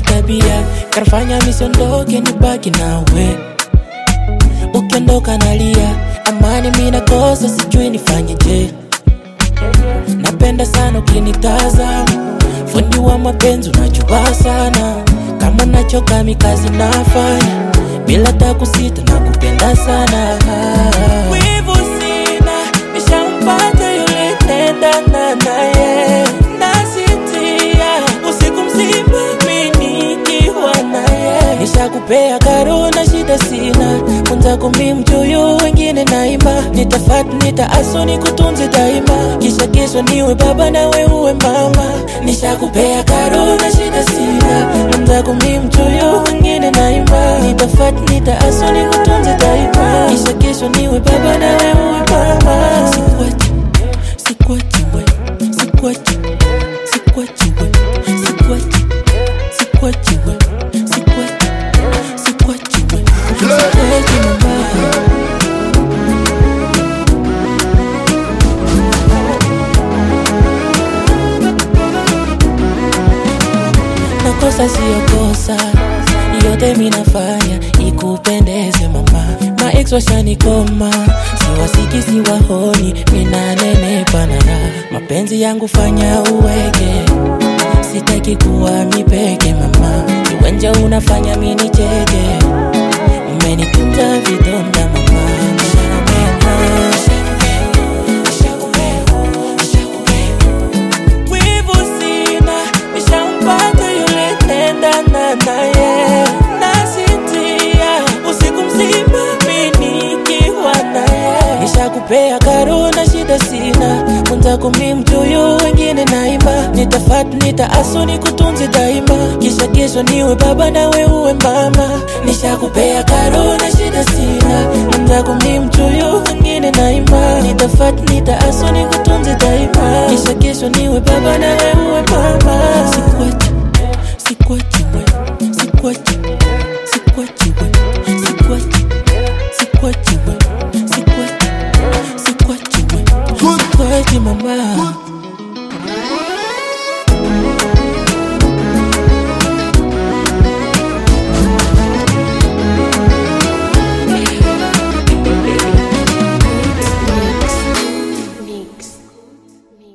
tabia kanafanya misiondoke nibaki nawe ukiondoka nalia amani mina kosa sijui nifanyeje napenda sana ukinitazama fundi wa mapenzi unajua sana kama unachoka mikazi nafanya bila takusita na kupenda sana wivu sina nishampata yule tendana naye nasitia usiku mzima minikiwa naye nishakupea karo na shida sina mwenzako mi mchoyo wengine naima nitafat nitaaso nikutunze daima kisha kesho niwe baba nawe uwe mama nishakupea karo na shida sina mwenzako mi mchoyo wengine naima nitafat nitaaso nikutunze daima kisha kesho niwe baba nawe uwe mama sikuachi sikuachi we sikuachi sikuachi we sikuachi sikuachi we sikuachi sikuachi we sikuachi mama nakosa siyo kosa yote minafanya ikupendeze mama maex washanikoma siwasiki siwahoni minanene panara mapenzi yangu fanya uweke sitaki kuwa mipeke mama kiwanja unafanya minicheke umenikunja vidonda mama wivu sina nishampata yule tendana naye nasitia usiku mzima minikiwa naye nishakupea karo na shida sina mwenzako mi mchoyo wengine naima nitafat nitaaso nikutunze daima kisha kesho niwe baba nawe uwe mama nishakupea karo na shida sina mwenzako mi mchoyo wengine naima nitafat nitaaso nikutunze daima kisha kesho niwe baba nawe uwe